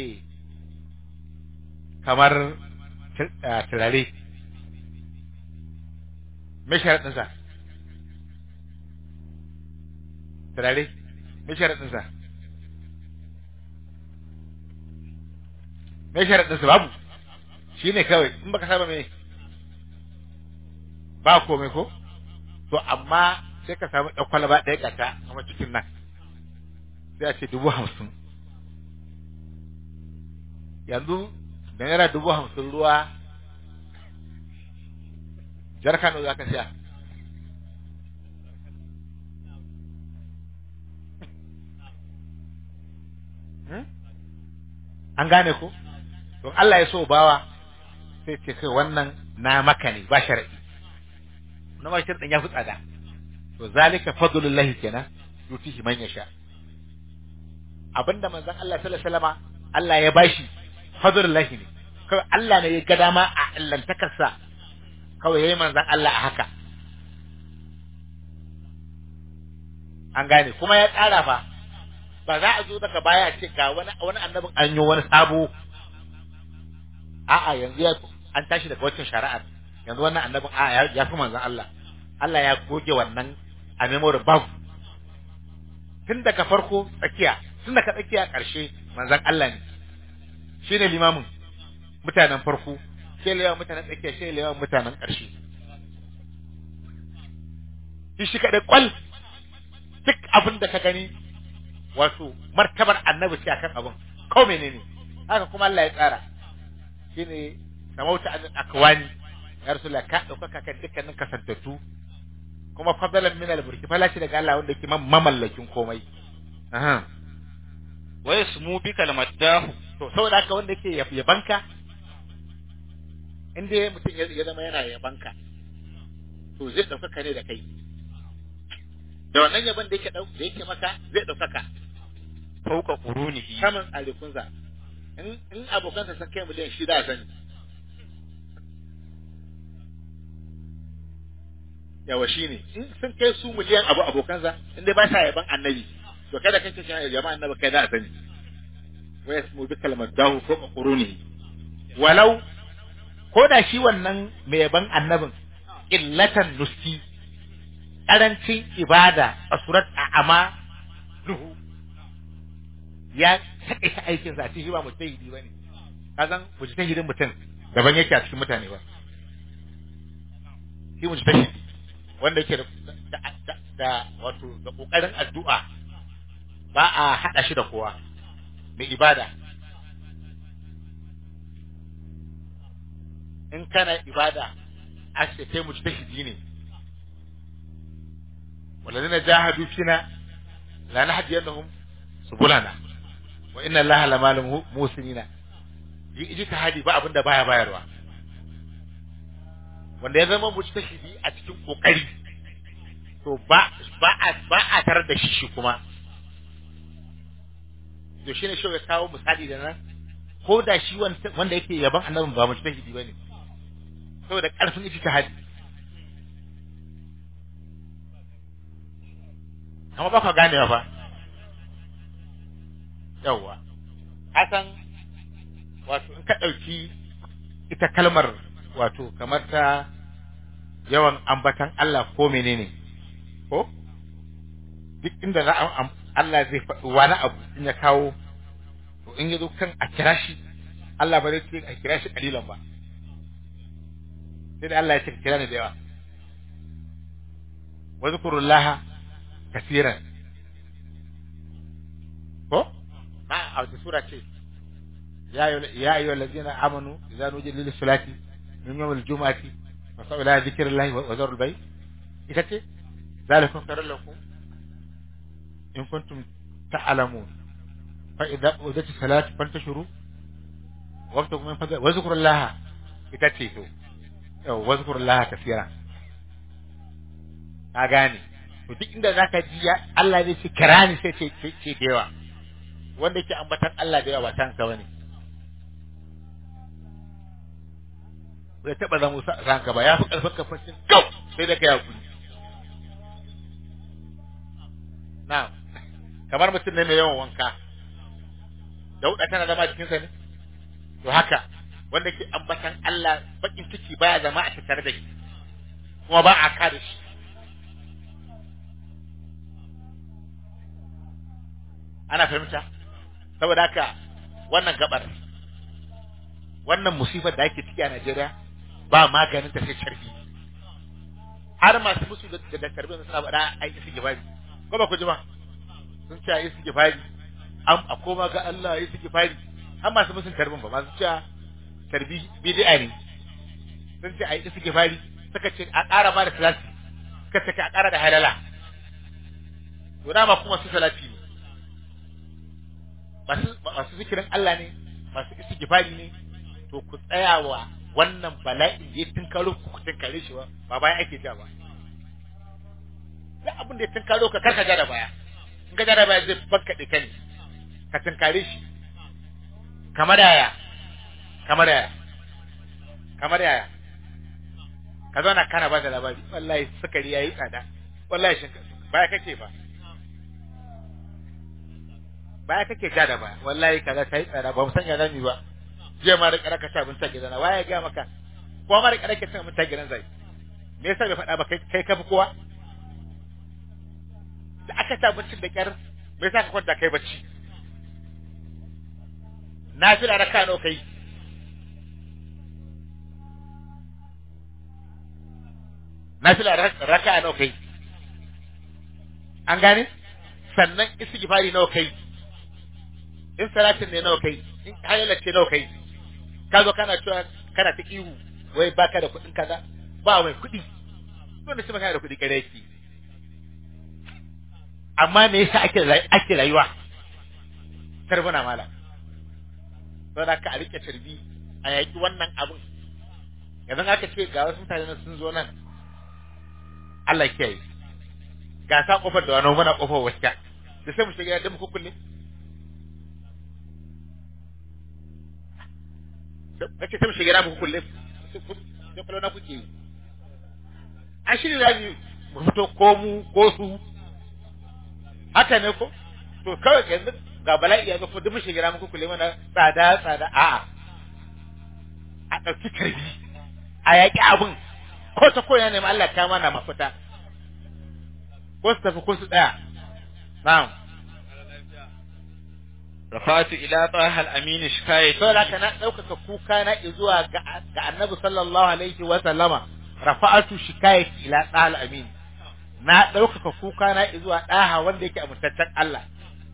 kamar tur- ah, turare me sharaɗinsa turare me sharaɗinsa me sharaɗinsa babu shi ne kawai in baka saba me ba komai ko to amma sai ka samu ɗan kwalaba ɗaya ƙata a cikin nan sai a ce dubu hamsin yanzu da naira dubu hamsin ruwa jar kano za ka siya Hmm? an gane ko to Allah ya so bawa sai ce kai wannan na maka ne ba shar'i na ma sharɗin ya fi tsada to zalika fadlullahi kenan yutihi man yasha abinda manzon Allah sallallahu alaihi wasallama Allah ya bashi fadlullahi ne kawai Allah ne ya ga dama a allantakarsa kawai yayi manzon Allah a haka an gane kuma ya tsara fa ba za a zo daga baya a ce ga wani wani annabin an yi wani sabo a'a yanzu ya an tashi daga waccan shari'ar yanzu wannan annabin a ya, ya fi manzon Allah Allah ya goge wannan a memory babu tun daga farko tsakiya tun daga tsakiya ƙarshe manzon Allah ne shi ne limamin mutanen farko shi ne limamin mutanen tsakiya shi ne limamin mutanen ƙarshe shi shi kaɗai ƙwal duk abin da ka gani wato martabar annabi ce akan abin ko menene haka kuma Allah ya tsara shine samauta an akwani ya rasulullah ka ɗaukaka kan dukkanin kasantattu kuma fadalan min al-burki falashi daga Allah wanda yake mamallakin komai aha wa yasmu bika al-maddahu to saboda haka wanda yake yab- yabanka in dai mutum ya ya zama yana yabanka to zai ɗaukaka ne da kai da wannan yaban da yake ɗau da yake maka zai ɗaukaka fawqa qurunihi saman alikunsa in in abokansa sun kai miliyan shida a sani yawa shi ne in sun kai su miliyan abu abokansa in dai ba sa yaban annabi to kada kan ce yaban annabi kai da a sani wa yasmu bi kalmar dahu ko quruni walau ko da shi wannan mai yaban annabin illatan nuski karancin ibada a surat a ama duhu ya taƙaita aikinsa a cikin ba mujtahidi bane ka san mujtahidin mutum daban yake a cikin mutane ba shi mujtahidi wanda yake da da, da, da wato da kokarin addu'a ba a hada shi da kowa mai ibada in kana ibada a ce kai mujtahidi ne والذين جاهدوا فينا لنهدينهم سبلنا وإن الله لمع المحسنين ijtihadi ba abin da baya bayarwa wanda ya zama mujtahidi a cikin kokari to ba ba a ba a tarar da shi shi kuma to shine shi ya kawo misali da nan ko da shi wanda yake yaban annabin ba mujtahidi bane saboda karfin ijtihadi amma ba ka ganewa fa yawwa kasan wato in ka ɗauki ita kalmar wato kamar ta yawan ambatan Allah ko menene ko duk inda za a Allah zai faɗi wani abu in ya kawo to in ya zo kan a kira shi Allah ba zai ce a kira shi kalilan ba sai da Allah ya ce ka kira ni da yawa wa zkurullaha kasiran ko ma a wata sura ce ya ayyuhal ladina amanu idza nudiya lis salati min yawm al jumu'ati fa ila dhikrillahi wa dharul bay ita ce zalikum khairul lakum in kuntum ta'lamun fa idza udat salat fantashuru waqtakum min fadl wa zkurullaha ita ce to yau wa zkurullaha kasiran ka gane to duk inda zaka ji ya Allah zai ce kirani sai ce ce da yawa wanda yake ambatan Allah da yawa ba tanka bane bai taba zama ranka ba ya fi karfin kafacin kau sai da kai hakuri na kamar mutum ne mai yawan wanka dauda tana zama cikin sa ne to haka wanda ke ambatan Allah bakin ciki baya zama a tattare da shi kuma ba a kada shi ana fahimta saboda haka wannan gabar wannan musibar da ake ciki a Najeriya ba maganin ta sai sharbi har masu musu da da karbi suna faɗa ai isi gifari ko ba ku ji ba sun ce ai isi gifari am a koma ga Allah isi gifari har masu musun karbin ba masu cewa karbi bid'a ne sun ce ai isi gifari suka ce a ƙara ma da salati suka ce a ƙara da halala to dama kuma su salati ne masu masu zikirin Allah ne masu istighfari ne to ku tsaya wa wannan bala'in da ya tunkaro ku tunkare shi ba ba bayan ake ja ba duk abin da ya tunkaro ka karka ja da baya in ka ja da baya zai banka da kai ka tunkare shi kamar yaya kamar yaya kamar yaya ka zauna kana ba da labari wallahi sukari yayi tsada wallahi shinkafa baya kake ba baya kake ja da baya wallahi kaza kai tsada ba mu sanya zami ba jiya ma da kara ka sha abinci a gidana waye ga maka ko ma da kara ka cin abinci a gidan zai me yasa bai faɗa ba kai kai ka fi kowa da aka ci abincin da kyar me yasa ka kwanta kai bacci na fi da raka nawa kai na fi da raka nawa kai an gane sannan istighfari nawa kai in salatin ne nawa kai in hayyala ce nawa kai ka zo kana cewa kana ta ihu wai baka da kuɗin kaza ba mai kuɗi wanda shi kana da kuɗi kare yake amma me yasa ake ake rayuwa karbuna mala don haka a rike tarbi a yaki wannan abun yanzu aka ce ga wasu mutane sun zo nan Allah ya kiyaye ga sa kofar da wani muna kofar wacce da sai mu shiga da mu kulle kace sai mu shiga da mu kulle sai kullu na kuke yi an shi da mu fito ko mu ko su haka ne ko to kawai yanzu ga bala'i ya ko duk mu shiga da mu kulle mana tsada tsada a'a a ɗauki karbi a yaƙi abin ko ta koya ne ma Allah ta mana mafita ko su tafi ko su tsaya na'am rafatu ila taha al-amin shikayati to da kana daukaka kuka na zuwa ga ga annabi sallallahu alaihi wa sallama rafa'atu shikayati ila taha al-amin na daukaka kuka na zuwa daha wanda yake amintaccen Allah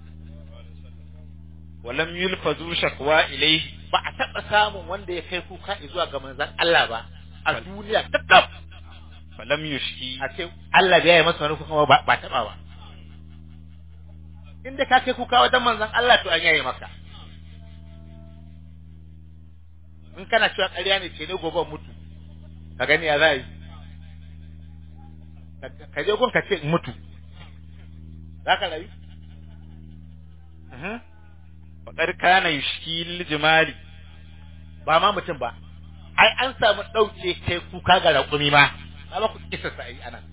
walam yulfazu shakwa ilayhi ba a taba samun wanda ya kai kuka zuwa ga manzon Allah ba a duniya takkab falam yushki a ce Allah bai yi masa wani kuka ba ba taba ba inda ka kai kuka wajen manzon Allah to an yaye maka in kana cewa ƙarya ne ce ne gobe mutu ka gani ya za yi ka je gun ka ce mutu za ka rayu faƙar kana yushki lijimali ba ma mutum ba ai an samu ɗauke kai kuka ga raƙumi ma na ba ku kisa sa yi anan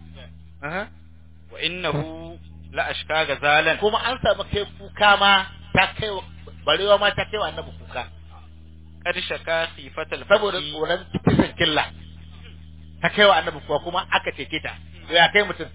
wa innahu la ashka gazalan kuma an samu kai kuka ma ta kai barewa ma ta kai wa annabi kuka qad shaka khifatal saboda fati tsoron kisan killa ta kai wa annabi kuwa kuma aka cece ta to ya kai mutum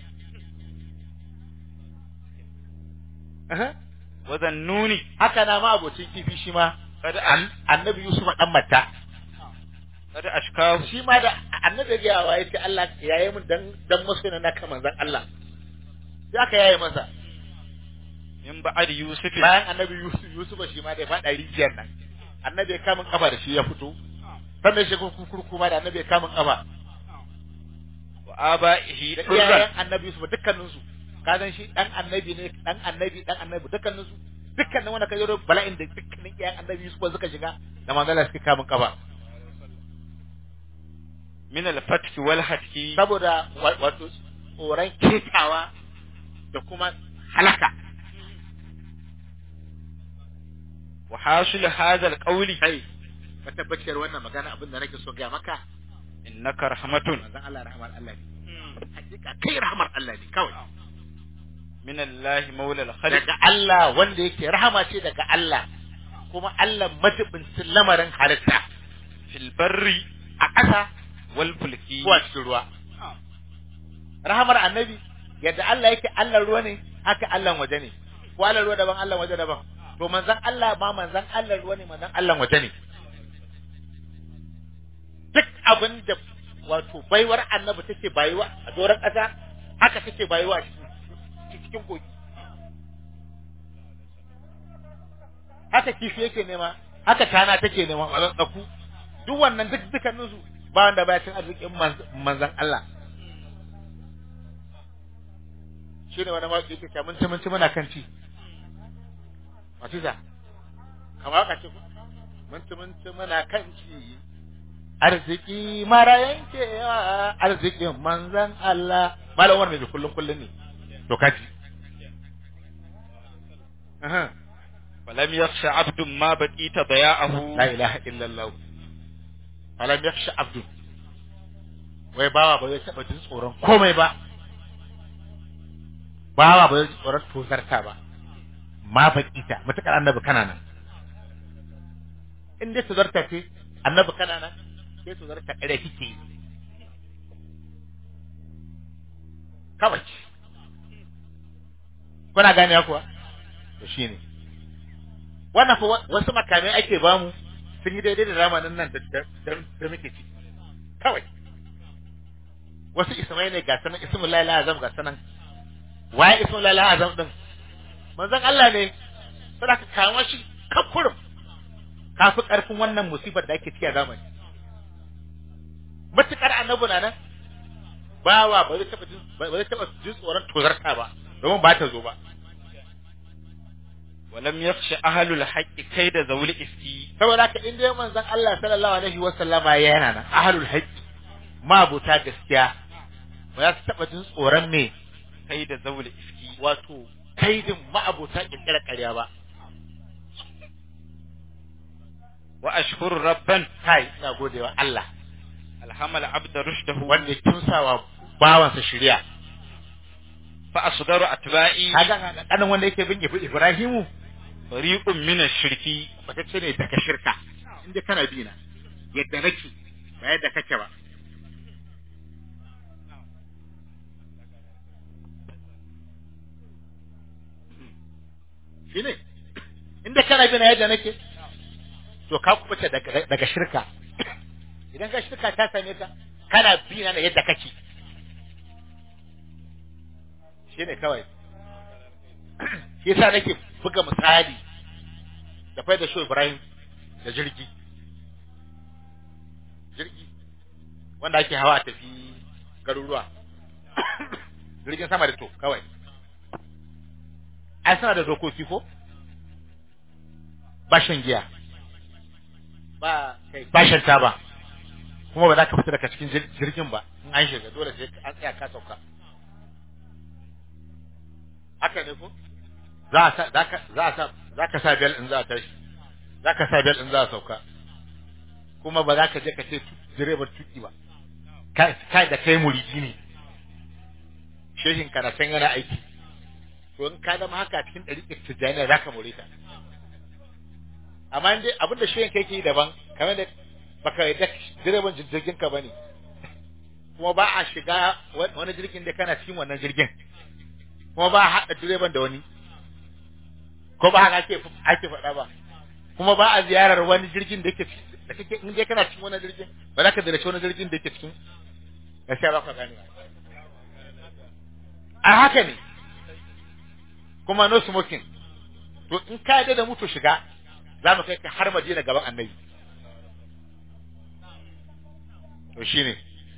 Aha. wa zannuni haka na ma abocin kifi shi ma qad an- annabi Yusuf dan matta qad ashkahu shi ma da annabi ya wa yace Allah ya yi mun dan dan masoyi na kaman zan Allah sai aka yaye masa min ba'd yusuf bayan annabi Yusuf Yusuf shi ma da ya faɗa rijiyar nan annabi ya kamun kafa da shi ya fito sannan shi kurkuru kuma da annabi ya kamun kafa wa aba'ihi da durran iyayen annabi Yusuf dukkanin su ka san shi dan annabi ne dan annabi dan annabi dukkanin su dukkanin wanda ka yi bala'in da dukkanin iyayen annabi Yusuf suka shiga da manzala suka kamun kafa min al-fatk wal hatki saboda wa- wato tsoron ketawa da kuma halaka wa hasil hadha al-qawli kai matabbaciyar wannan magana abin da nake so ga maka innaka rahmatun manzon Allah rahmar Allah ne hakika kai rahmar Allah ne kawai min Allah maula al-khalq daga Allah wanda yake rahama ce daga Allah kuma Allah matubincin lamarin halitta fil barri a ƙasa wal fulki ko a cikin ruwa rahamar annabi yadda Allah yake Allah ruwa ne haka Allah waje ne ko Allah ruwa daban Allah waje daban to manzon Allah ma manzon Allah ruwa ne manzon Allah waje ne duk abin da wato baiwar annabi take bayuwa a doron ƙasa haka take bayuwa a cikin cikin kogi haka kifi yake nema haka tana take nema a tsaku duk wannan duk dukkanin su ba wanda baya cin arzikin manz- manzon Allah shi ne wani mawaƙi yake cewa mun ci mun ci muna kan ci Matiza kamar haka ce ku mun ci mun ci muna kan ci arziki mara yankewa arzikin manzon Allah malam wani mai kullun kullun ne to kaji Aha. falam yakhsha abdun ma baqita daya'ahu la ilaha illallah falam yakhsha abdu wai bawa ba zai taba jin tsoron komai ba bawa ba zai ji tsoron tozarta ba ma bakita mutakar annabi kana nan in dai tozarta ce annabi kana nan sai tozarta kare kike yi kawai kuna gane kuwa to shine wannan fa wa- wasu makamai ake bamu sun yi daidai da zamanin nan da da da muke ci kawai wasu ismai ne ga sanan ismul lahi azam ga sanan waye ismul lahi azam din manzon Allah ne sai ka kama shi kafurum kafi karfin wannan musibar da ake ciki a zamani matukar annabi na nan bawa ba zai taba jin ba zai taba jin tsoron tozarta ba domin ba ta zo ba walam yakhsha ahlul haqqi kaida zawli iski saboda haka in dai manzon Allah sallallahu alaihi wa sallama yana nan ahlul hajj mabuta gaskiya ba za su taba jin tsoron me kaida zawli iski wato kaidin ma'abuta kirkira ƙarya ba wa ashkuru rabban kai ina godewa Allah alhamal abda rushdahu wanda ya kimsawa bawansa shari'a fa asgaru atba'i kaga kanan wanda yake bin Ibrahimu fariqun min ash-shirki wata ce ne daga shirka inda kana bi na yadda nake ba yadda kake ba shine inda kana bi na yadda nake to ka kubuta daga daga shirka idan ka shirka ta same ka kana bi na yadda kake shine kawai shi yasa nake buga misali da fai da shi Ibrahim da jirgi jirgi wanda ake hawa a tafi garuruwa jirgin sama da to kawai ai suna da dokoki ko ba shan giya ba kai ba shan taba kuma ba za ka fita daga cikin jir- jirgin ba in an shiga dole sai an tsaya ka sauka haka ne ko za a sa za ka za a sa za ka sa bel in za a tashi za ka sa bel in za a sauka kuma ba za ka je ka ce tu- direbar tuki ba kai kai da kai muridi ne shehin kana san yana aiki to in ka zama haka cikin ɗariƙar tijjaniya za ka more ta amma dai abin da shi yanka yake yi daban kamar da baka yadda direban jirgin ka bane kuma ba a shiga wani jirgin da kana cikin wannan jirgin kuma ba a haɗa direban da wani ko ba haka ake ake faɗa ba kuma ba a ziyarar wani jirgin da yake da kake in dai kana cikin wani jirgin ba za ka ziyarci wani jirgin da yake cikin gaskiya ba ka gane a haka ne kuma no smoking to in ka yarda da mutu shiga za mu kai ka har madina gaban annabi to shine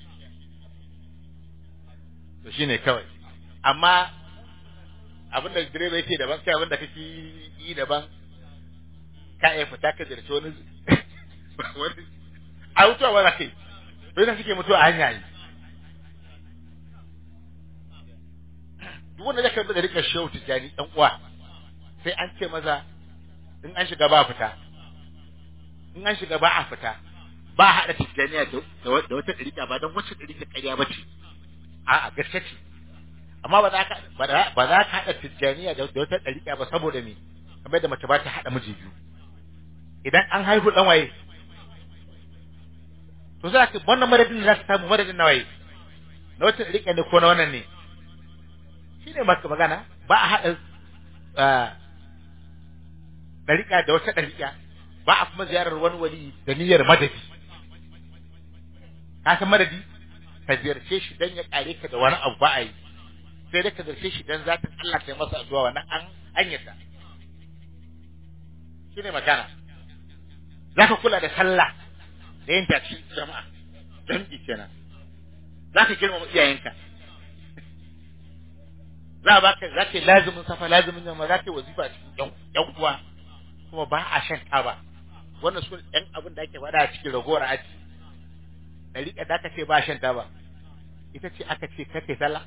to shine kawai amma abin da direba yake daban kai abin da kake yi daban ka iya fita ka zirce wani wani a mutuwa wani kai bai da suke mutuwa a hanya yi duk wanda zaka da rika shehu tijani dan uwa sai an ce maza in an shiga ba fita in an shiga ba a fita ba a haɗa tijjaniya da wata ɗarika ba don wacce ɗarika ƙarya ba ce a a gaske ce amma ba za ka ba za ka haɗa tijjaniya da wata ɗarika ba saboda me kamar da mace ba ta haɗa miji biyu idan an haihu ɗan waye to za ka wannan madadin za ka samu madadin na waye na wata ɗarika ne ko na wannan ne shi ne magana ba a haɗa ɗarika da wata ɗarika ba a kuma ziyarar wani wali da niyyar madadi ka san madadi ka ziyarce shi dan ya kare ka da wani abu ba a yi sai dai ka ziyarce shi dan zatin Allah kai masa addu'a wannan an an yadda shine magana zaka kula da sallah da yin tafi jama'a dan kenan zaka girmama iyayenka za ba ka zaka lazimin safa lazimin yamma zaka wazifa cikin yan uwa kuma ba a shan taba wannan su ɗan abin da ake faɗa a cikin ragowar aji ɗariƙa da aka ce ba shan taba ita ce aka ce kake sallah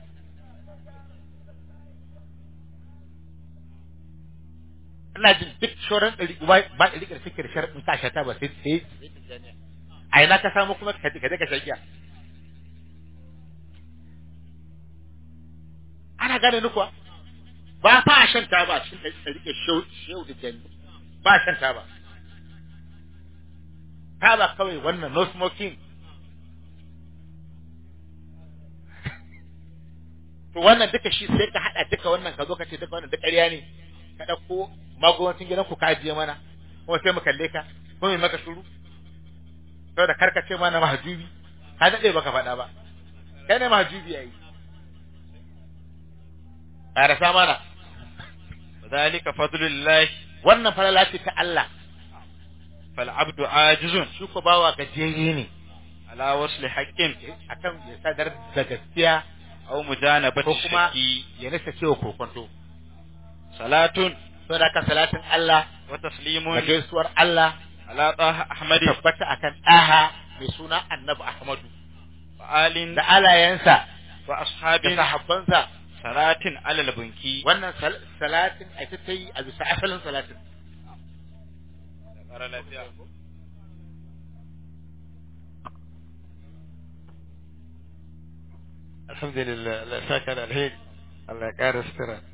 ina jin duk shoran ɗari ba ba ɗariƙar suke da sharaɗin ka sha taba sai sai a ina ka samu kuma ka ka ka shagiya ana gane ni kuwa ba fa shan taba cikin ɗariƙar shehu da jani ba shan taba taba kawai wannan no smoking to wannan duka shi sai ka hada duka wannan ka zo ka ce duka wannan duk ƙarya ne ka ɗauko magowancin gidan ku ka ajiye mana kuma sai mu kalle ka ko mai maka shuru saboda karkace mana mahajubi ka daɗe baka faɗa ba kai ne mahajubi yayi ƙarasa mana ذلك فضل الله wannan falala ce ta Allah فالعبد عاجز shi ko bawa gajiyayye ne على وصل حق akan ya sadar da gaskiya أو مجانبة ko kuma الشك ya nasa cewa kokonto صلاة saboda ka salatin Allah وتسليم da gaisuwar Allah على طه أحمد tabbata akan aha mai suna Annabi Ahmadu وآل da alayensa da وأصحاب sahabbansa صلاة على البنكي wannan sal- salatin a ita ta yi a bisa asalin salatin alhamdulillah Allah ya saka da alheri Allah ya ƙara sutura